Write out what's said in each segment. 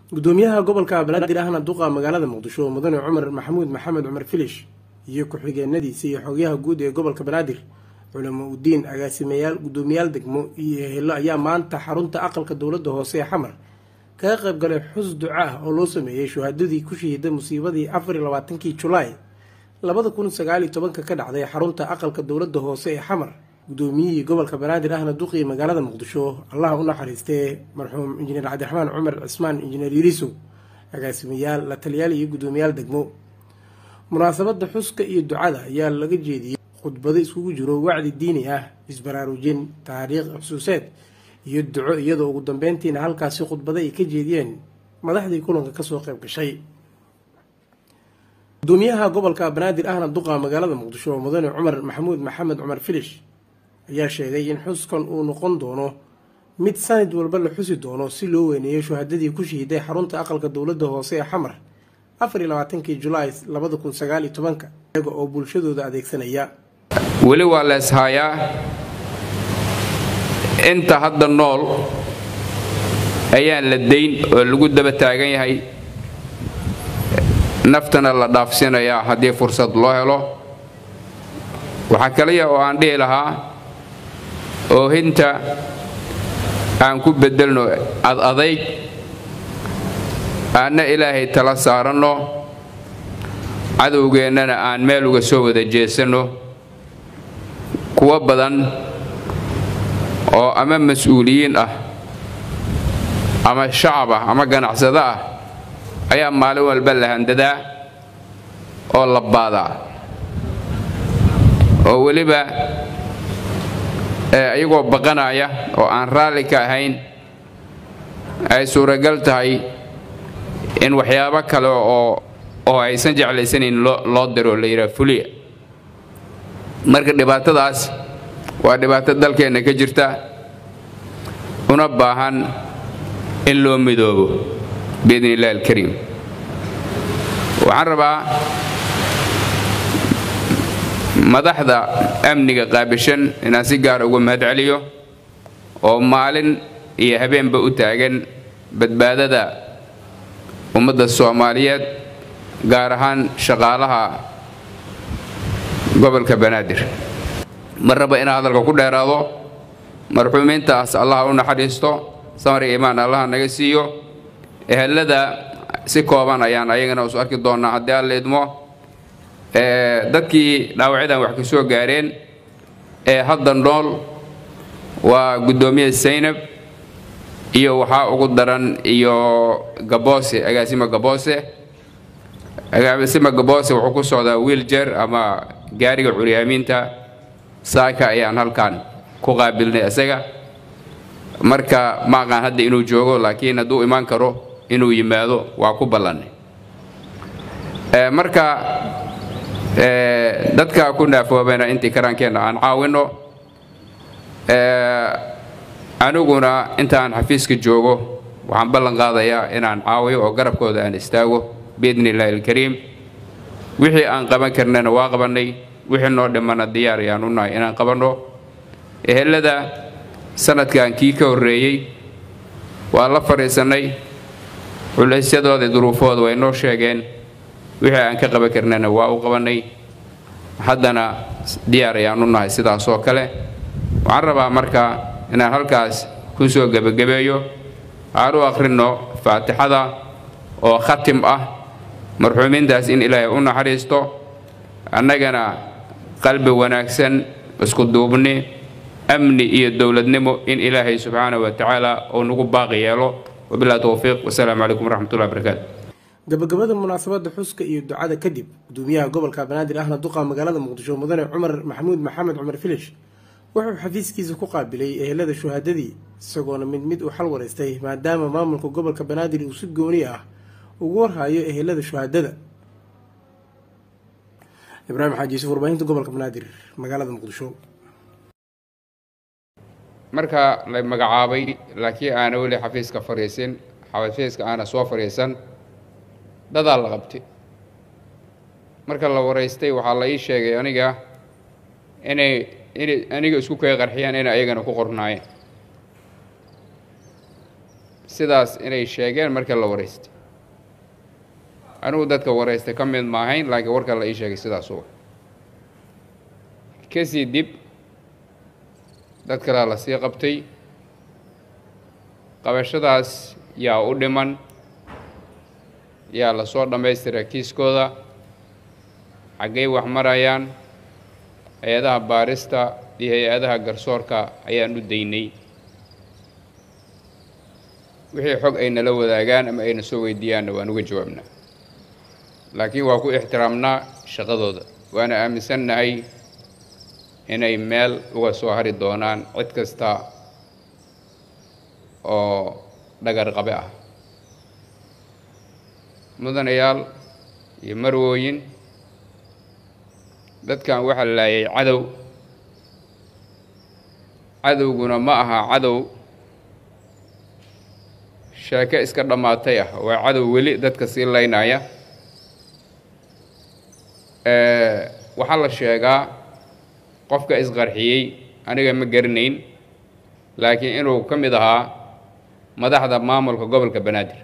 gudoomiyaha gobolka banaadir ahna duqa magaalada muqdisho mudane cumar maxamuud maxamed cumar filish iyo ku-xigeenadiisa iyo xogyaha guud ee gobolka banaadir culamo udiin agaasimayaal gudoomiyaal degmo iyo ehelo ayaa maanta xarunta aqalka dowladda hoose ee xamar kaga qayb galay xus duco ah oo loo sameeyey shuhaadadii ku shahiday musiibadii afar iyo labaatankii julaay labada kun sagaaliyo tobanka ka dhacday xarunta aqalka dowladda hoose ee xamar gudoomiyihii gobolka banaadir ahna duqii magaalada muqdisho allaha u naxariistee marxuum injineer cabdiraxmaan cumar cismaan injineer yiriso agaasimayaal la taliyaal iyo gudoomiyaal degmo munaasabada xuska iyo ducada ayaa laga jeediyey khudbado iskugu jiro wacdi diini ah isbaraarujin taariikh xusuuseed iyo duco iyadoo ugu dambeyntiina halkaasi khudbado ay ka jeediyeen madaxdii kulanka kasoo qayb gashay gudoomiyaha gobolka banaadir ahna duqa magaalada muqdisho mudane cumar maxamuud maxamed cumar filish ayaa sheegay in xuskan uu noqon doono mid sanad walba la xusi doono si loo weyneeyo shuhadadii ku shahiday xarunta aqalka dowladda hoose ee xamar afar iyo labaatankii julaay labada kun sagaaliyo tobanka iyaga oo bulshadooda adeegsanaya weli waa la ishaayaa inta hadda nool ayaan la dayn oo lagu daba taagan yahay naftana la dhaafsinayaa haddii fursad loo helo waxaa kaliya oo aan dhihi lahaa oohinta aan ku beddelno ad adayg aanna ilaahay tala saaranno cadowgeennana aan meel uga soo wada jeesanno kuwo badan oo ama mas-uuliyiin ah ama shacab ah ama ganacsado ah ayaa maalin walba la handadaa oo la baadaa oo weliba iyagoo baqanaya oo aan raalli ka ahayn ay suuragal tahay in waxyaabo kale oo oo aysan jeclaysanayn loo diro la yidhaha fuliya marka dhibaatadaas waa dhibaato dalkeenna ka jirta una baahan in loo midoobo biidni illahi alkariim waxaan rabaa madaxda amniga qaabishan inaan si gaara uga mahad celiyo oo maalin iyo habeenba u taagan badbaadada ummadda soomaaliyeed gaar ahaan shaqaalaha gobolka banaadir ma raba inaan hadalka ku dheeraado marxuumiintaas allaha u naxariisto samari imaan allaha naga siiyo ehelada si kooban ayaan ayagana isu arki doonnaa haddii alla idmo dadkii dhaawacyadan wax ka soo gaareen ee hadda nool waa guddoomiye saynab iyo waxaa ugu daran iyo gaboose agaasima gaboose agaasima gaboose wuxuu ku socdaa wiiljer ama gaariga curyaamiinta saaka ayaan halkan ku qaabilnay isaga marka ma aqaan hadda inuu joogo laakiin hadduu imaan karo inuu yimaado waa ku ballannay marka dadka ku naafoobana intii karaankeenna aan caawinno aniguna intaan xafiiska joogo waxaan ballan qaadayaa inaan caawiyo oo garabkooda aan istaago biidni illaahi alkariim wixii aan qaban karnana waa qabannay wixii noo dhimana diyaar ayaan u nahay inaan qabanno ehelada sanadkan kii ka horreeyey waa la fadhiisannay culaysyadooda duruufooda way noo sheegeen wixii aan ka qaban karnana waa u qabannay haddana diyaar ayaan u nahay sidaas oo kale waxaan rabaa marka inaan halkaas ku soo gebagabeeyo aan u akhrinno faatixada oo khatim ah marxuumiintaas in ilaahay u naxariisto annagana qalbi wanaagsan isku duubni amni iyo dowladnimo in ilaahay subxaana wa tacaala uu nagu baaqi yeelo wabilahi towfiiq wasalaamu calaykum waraxmatullahi barakaatu gabagabada munaasabada xuska iyo ducada kadib gudoomiyaha gobolka banaadir ahna duqa magaalada muqdisho mudane cumar maxamuud maxamed cumar filish wuxuu xafiiskiisa ku qaabilay ehelada shuhaadadii isagoona mid mid uu xal wareystay maadaama maamulka gobolka banaadir uu si gooni ah ugu warhayo ehelada shuhaadada ibraahim xaaji yuusuf warbaahinta gobolka banaadir magaalada muqdisho marka la magacaabay laakiin aana weli xafiiska fadhiisin xafiiska aana soo fadhiisan dadaa la qabtay marka la waraystay waxaa la ii sheegay aniga inay inay aniga isku kaga qarxiyaan inay ayagana ku qornaayeen sidaas inay sheegeen marka la waraystay anigu dadka waraystay ka mid ma ahayn laakiin warka la ii sheegay sidaas uga kasii dib dad kalea la sii qabtay qabashadaas yaa u dhiman yaa lasoo dhammaystira kiiskooda xaggay wax marayaan hay-adaha baarista iyo hay-adaha garsoorka ayaan u daynay wixii xog ay nala wadaagaan ama ayna soo weydiiyaanna waan uga jawaabnaa laakiin waa ku ixtiraamnaa shaqadooda waana aaminsannahay inay meel uga soo hari doonaan cid kasta oo dhagar qabe ah mudanayaal iyo marwooyin dadkan waxaa la laayay cadow cadowguna ma aha cadow sheeko iska dhammaatay ah waa cadow weli dadka sii laynaya waxaa la sheegaa qofka isqarxiyey aniga ma garanayn laakiin inuu ka mid ahaa madaxda maamulka gobolka banaadir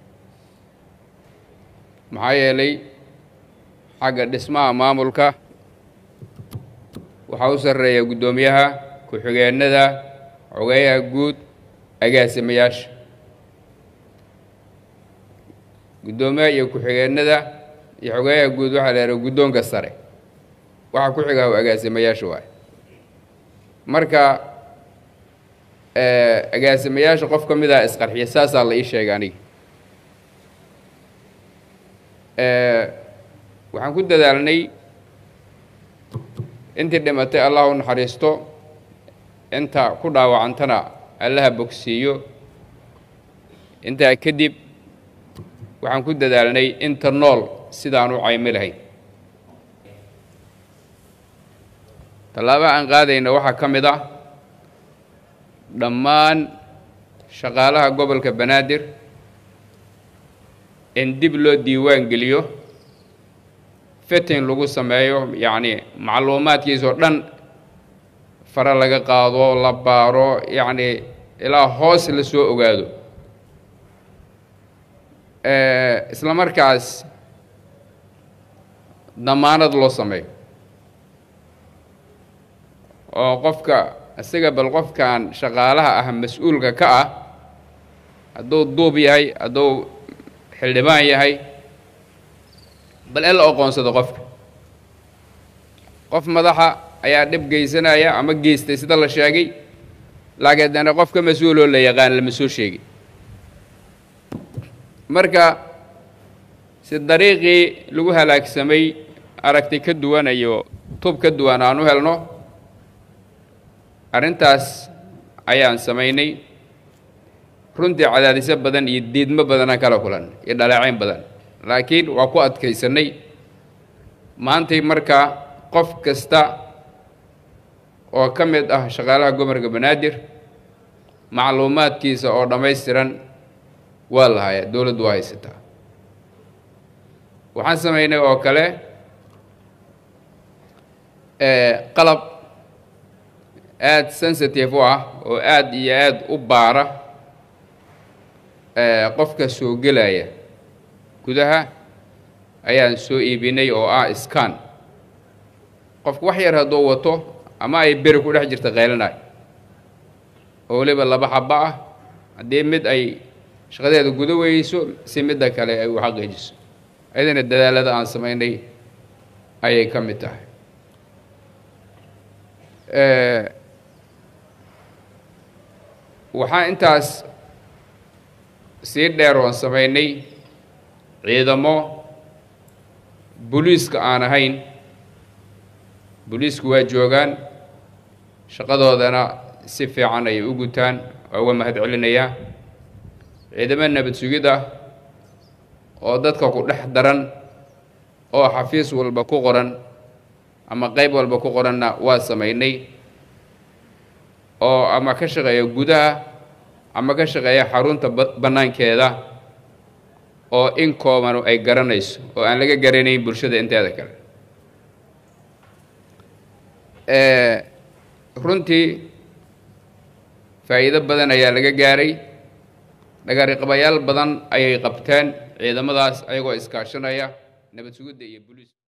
maxaa yeelay xagga dhismaha maamulka waxaa u sarreeya guddoomiyaha ku-xigeennada xogeeyaha guud agaasimayaasha guddoomiyaha iyo ku-xigeennada iyo xogeeyaha guud waxaa la yidhaha guddoonka sare waxa ku xigaha u agaasimayaasha waay marka agaasimayaasha qof ka mid ah isqarxiya saasaa la ii sheegay aniga waxaan ku dadaalnay intii dhimatay allah u naxariisto inta ku dhaawacantana allaha bogsiiyo intaa kadib waxaan ku dadaalnay inta nool sidaan u caymi lahayn tallaaba aan qaadayna waxaa ka mid ah dhammaan shaqaalaha gobolka banaadir in dib loo diiwaan geliyo fitin lagu sameeyo yacni macluumaadkiisoo dhan fare laga qaado la baaro yacni ilaa hoos la soo ogaado isla markaas damaanad loo sameeyo oo qofka isaga bal qofkan shaqaalaha ah mas-uulka ka ah hadduu duub yahay hadduu xildhibaan yahay bal in la oqoonsado qofka qof madaxa ayaa dhib geysanaya ama geystay sida la sheegay laakiin haddana qof ka mas-uuloo la yaqaan lama soo sheegin marka si dariiqii lagu halaagsamay aragti ka duwan iyo tub ka duwan aan u helno arrintaas ayaan samaynay runtii cadaadisyo badan iyo diidmo badanaan kala kulan iyo dhaleecayn badan laakiin waa ku adkaysanay maantay markaa qof kasta oo ka mid ah shaqaalaha gobolka banaadir macluumaadkiisa oo dhammaystiran waa la hayaa dowladdu waa haysataa waxaan samaynay oo kale qalab aada sensitive u ah oo aada iyo aada u baara qofka soo gelaya gudaha ayaan soo iibinay oo ah scan qofku wax yar hadduu wato ama ay beri ku dhex jirta qaylinay oo weliba laba xaba ah haddii mid ay shaqadeeda guda weyeyso si midda kale ay u xaqiijiso ayadana dadaalada aan samaynay ayay ka mid tahay waxaa intaas sii dheer oon samaynay ciidamo booliiska aan ahayn booliisku waa joogaan shaqadoodana si fiican ayay u gutaan waa uga mahad celinayaa ciidamo nabad sugid ah oo dadka ku dhex daran oo xafiis walba ku qoran ama qayb walba ku qoranna waa samaynay oo ama ka shaqeeya gudaha ama ka shaqeeya xarunta bannaankeeda oo in koobanu ay garanayso oo aan laga garanayn bulshada inteeda kale runtii faa'iido badan ayaa laga gaaray dhagaariqabayaal badan ayay qabteen ciidamadaas ayagoo iskaashanaya nabad sugidda iyo booliis